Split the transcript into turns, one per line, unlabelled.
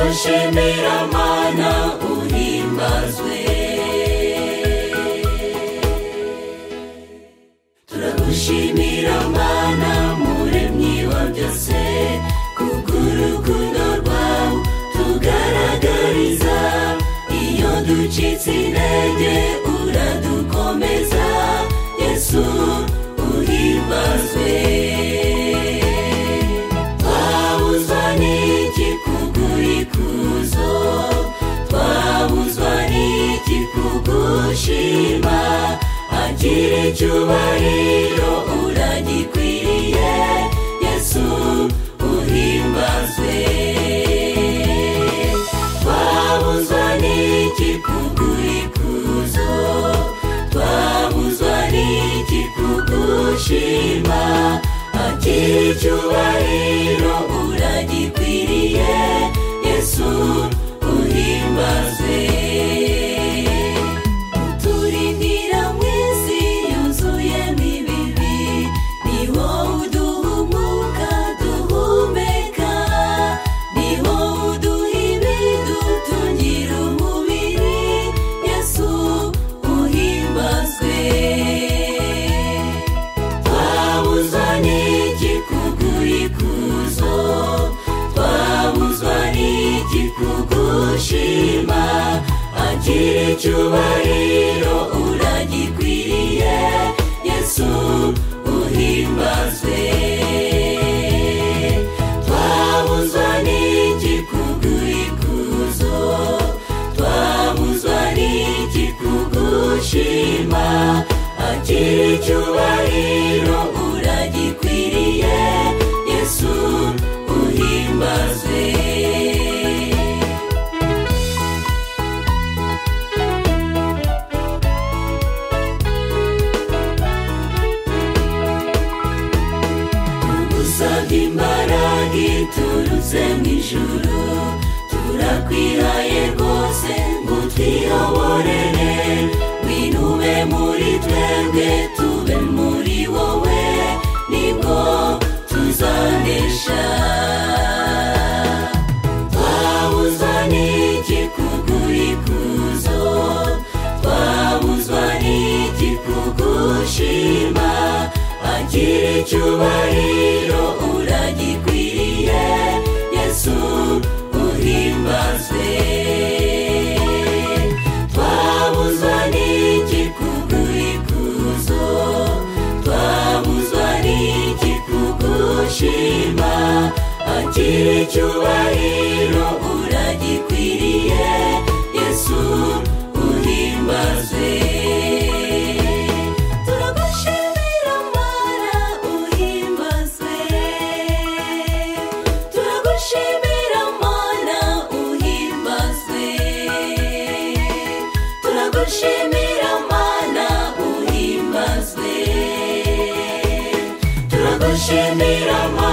nshimira mana uhimbazwe turagushimira mana muremyi wa byose kubw'urukundo rwawe tugaragariza iyo ducitse intege uradukomeza yesu uhimbazwe twabuzwa n'iki kugurikuzo twabuzwa n'iki kugushima agira icyubahiro uragikwiriye yesu uhimbazwe twabuzwa n'iki kugurikuzo twabuzwa n'iki kugushima agira icyubahiro uragikwiriye yesu uhimbazwe uturindira mu isi yuzuyemo ibibi ni wowe uduha umwuka duhumeka ni wowe uduha ibidu tugira umubiri yesu uhimbazwe twabuzwa n'iki kugurikuzo twabuzwa n'iki kugushima agira icyubahiro uragikwiriye yesu uhimbazwe twabuzwa n'iki kugurikuzo twabuzwa n'iki kugushima agira icyubahiro uragikwiriye yesu uhimbazwe tugusabye imbaraga iturutse mu ijuru turakwihaye rwose ngo twiyoborere winube muri twebwe tube muri wowe nibwo tuzanesha twabuzwa n'iki kugurikuzo twabuzwa n'iki kugushima agira icyubahiro uragikwiriye yesu uhimbazwe twabuzwa n'iki kugurikuzo twabuzwa n'iki kugushima agira icyubahiro uragikwiriye yesu uhimbazwe turagushimira mana uhimbazwe turagushimira mana uhimbazwe turagushimira mana uhimbazwe turagushimira mana